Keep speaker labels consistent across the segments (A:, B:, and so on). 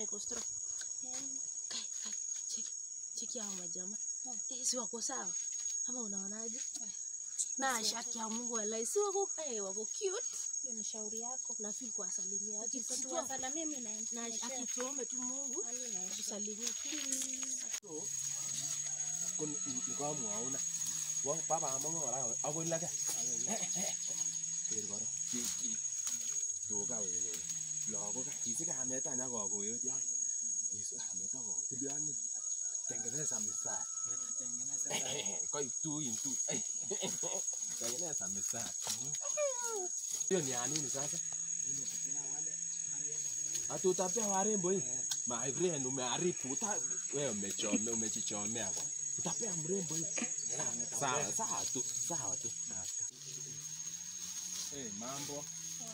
A: iko strong. Kai, kai, cheki. Cheki hao majamaa. Eh, si wako sawa? Ama unaonaje? Na shaki ya Mungu wallahi si wako eh, wako cute.
B: Hiyo ni shauri yako.
A: Na feel kuwasalimia. Ati
B: Sasa
A: tuwa-
B: tuwasalamie mimi na
A: na akituombe tu Mungu tusalimie
C: So, kun nikamwauna wa baba amangu ora agoi lage ker koro ki ki tuga wewe lagok kisi kamet anya kokoyo ya kisi kamet ako tiliani tengeneza mistari koi tu in tu tengeneza mistari hiyo ni ya nini sasa hatutapea warembo hii my friend umeharibu uta wewe umechome umejichomea kwa utapea mrembo hii sawa sawa tu sawa tu hey, mambo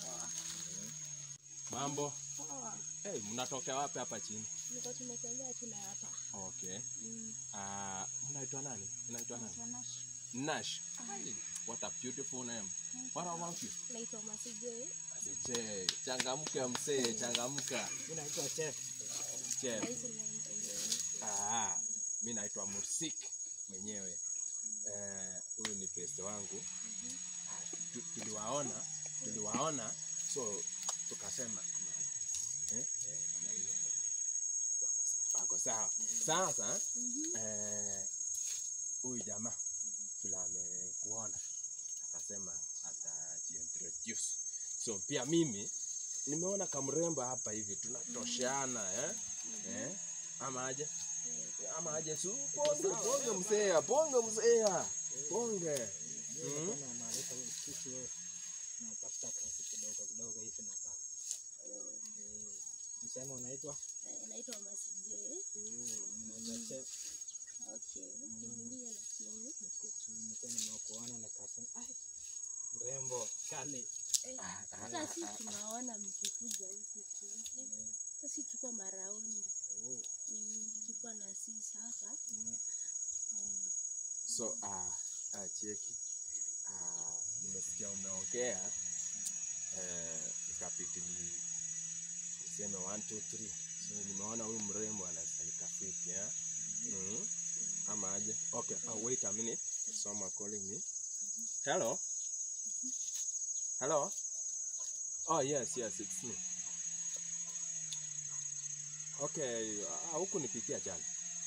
C: mambo hey, mnatokea wapi hapa chini
A: Niko tumetembea tu na hapa.
C: okay
A: Mm.
C: uh, mnaitwa nani mnaitwa nani Nash Ai, what a beautiful name what about you
A: Naitwa Masije.
C: Asiche, changamka msee changamka
D: Inaitwa chef.
C: chef
A: Hizi naitwa
C: Ah, mi naitwa Mursik mwenyewe. Eh, Huyu ni beste wangu. Ah, tu- Tuliwaona, tuliwaona so tukasema eh, eh, ama hiyo wako sawa. Sasa eh, huyu jamaa vile amekuona akasema atajiintroduce. So pia mimi nimeona kamrembo hapa hivi tunatosheana eh? Eh? Ama aje? ama aje su ponge ponge msea ponge msea ponge Mm.
D: Kuna maarifa sisi wewe tunatafuta kazi kidogo kidogo hivi na pale. Eh, Msema unaitwa?
A: eh, naitwa Masije.
D: Unaitwa chef.
A: Okay. Niambie lakini.
D: Nilikuwa nimekuona nikasema ai mrembo kale.
A: Hata si tunaona mkikuja huku tu. Hata si tuko maraoni.
D: Oh,
A: Mm, Tulikuwa na sisi hapa.
D: mm.
C: so ah ah cheki ah nimesikia umeongea eh ikabidi ni niseme 1 2 3 so nimeona huyu mrembo anasanika fiti eh mm. ama aje okay oh, wait a minute someone calling me hello hello oh yes yes it's me okay ah, huku nipitia jana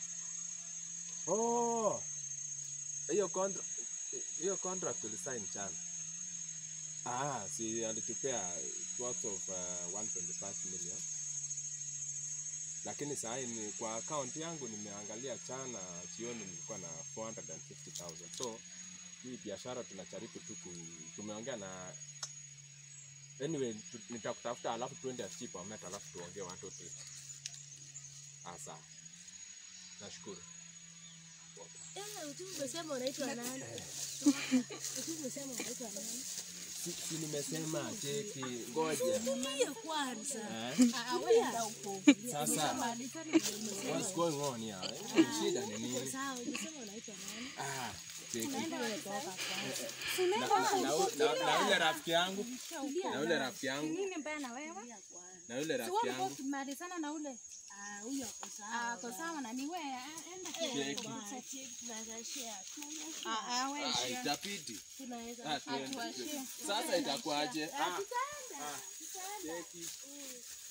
C: oh hiyo contract hiyo contract ulisign jana ah si alitupea worth of uh, 125 million lakini saa hii ni kwa account yangu nimeangalia jana jioni nilikuwa na 450000 so hii biashara tunajaribu tu ku- tumeongea na anyway tu- nitakutafuta alafu tuende cheap amet alafu tuongee watu tu ah sawa nashukuru
A: Eh, utu umesema unaitwa nani? Utu umesema unaitwa nani?
C: si, si nimesema cheki ngoja
A: Niambie kwanza.
C: eh?
B: Ah, wewe ndio uko.
C: Sasa what's going on here? Eh, Shida ni nini?
A: Sawa, umesema unaitwa nani?
C: Ah, cheki.
B: Unaenda wewe toka kwanza.
C: Na, na, na, u- na, na yule rafiki yangu, na yule rafiki yangu,
B: Nini mbaya na wewe?
C: na yule
B: Si
C: rafiki
B: wewe ulikuwa
C: yangu.
B: ukimalizana na ule.
A: Ah, huyo ako sawa.
B: Ah, kwa sawa na ni wewe. ah, Enda
C: Cheki.
B: kidogo.
A: Tunaweza share.
B: Ah, ah, wewe
C: Ah,
B: share.
C: itabidi.
A: Tunaweza
C: Ah, tuende.
B: tuwashie.
C: Sasa itakuwaje? Ah,
A: tutaenda.
C: ah, cheki.